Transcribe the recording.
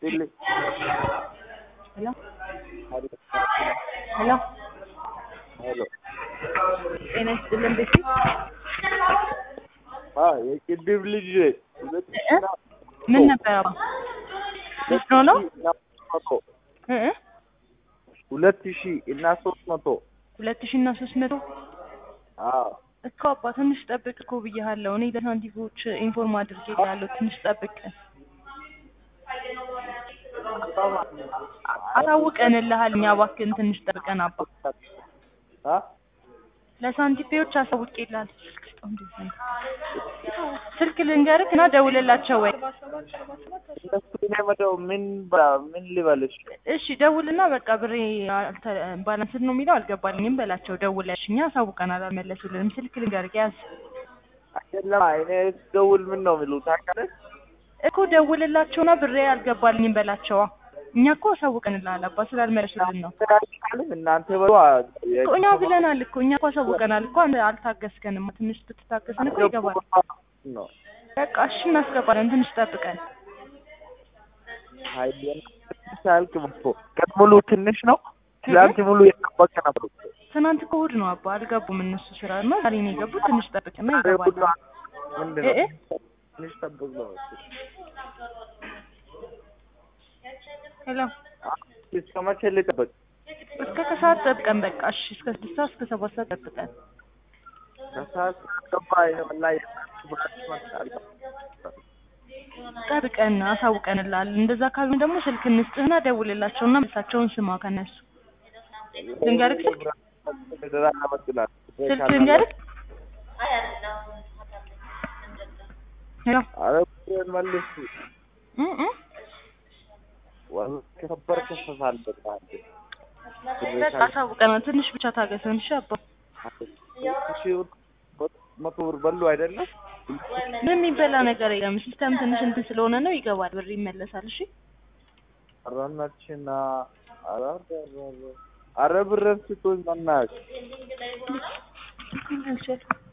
ይስጥልኝ። ሄሎ ሄሎ ሄሎ ጤና ይስጥልን ቤት አ የቅድም ልጅ ሁለት ሺህ እና ምን ነበር አባ ልጅ ነው ነው መቶ እ እ ሁለት ሺህ እና ሶስት መቶ ሁለት ሺህ እና ሶስት መቶ አዎ እኮ አባ ትንሽ ጠብቅ እኮ ብያለሁ። እኔ ለሳንቲፎች ኢንፎርም አድርጌ ያለው ትንሽ ጠብቅ አሳውቀንልሃል። እኛ እባክህን ትንሽ ጠብቀን አባ አ ለሳንቲፔዎች አሳውቄልሃል። ስልክ ልንገርህ እና ደውልላቸው ወይ እነሱ እኔ መደው ምን በ- ምን ልበልሽ እሺ ደውልና በቃ ብሬ አልተ- ባላንስድ ነው የሚለው አልገባልኝም በላቸው። ደውለሽ እኛ አሳውቀናል አልመለሱልንም። ስልክ ልንገርህ ያዝ አይደለም እኔ ስደውል ምን ነው የሚሉት ታውቃለህ? እኮ ደውልላቸውና ብሬ አልገባልኝም በላቸዋ። እኛ እኮ አሳውቀንልሃል አባ ስላልመለሱልን ነው ተዳግታልም እናንተ በሉ እኮ እኛ ብለናል እኮ እኛ እኮ አሳውቀናል እኮ አንተ አልታገስከንም። ትንሽ ብትታገስን እኮ ይገባል። ነው በቃ እሺ እናስገባለን። ትንሽ ጠብቀን ሀይሌን ሳልክ መጥቶ ቀን ሙሉ ትንሽ ነው ትላንት ሙሉ የጠበቀ ነበር ትናንት እኮ እሑድ ነው አባ አልገቡም እነሱ ስራ ነው ዛሬ ነው የገቡት። ትንሽ ጠብቅና ይገባል። ምንድን እ እ ነው ትንሽ ጠብቅ ነው ሄሎ እስከ መቼ ልጠብቅ እስከ ከሰዓት ጠብቀን በቃ እሺ። እስከ ስድስት ሰዓት እስከ ሰባት ሰዓት ጠብቀን ከሰዓት ገባ ላይ ጠብቀን አሳውቀንልሃል። እንደዛ ካልሆነ ደግሞ ስልክ እንስጥህና ደውልላቸውና መልሳቸውን ስማ ከነሱ ልንገርህ ስልክ ስልክ ልንገርህ ሄሎ አረ ብሬን መልስ እ እ ወላሂ ከከበር ከሰሳል በቃ በቃ አሳውቀናል። ትንሽ ብቻ ታገሰን እሺ አባ። መቶ ብር በሉ አይደለም ምንም የሚበላ ነገር የለም። ሲስተም ትንሽ እንትን ስለሆነ ነው ይገባል፣ ብር ይመለሳል። እሺ አራናችና አረ አረ ብረን ስቶኝ መናቅ እንችል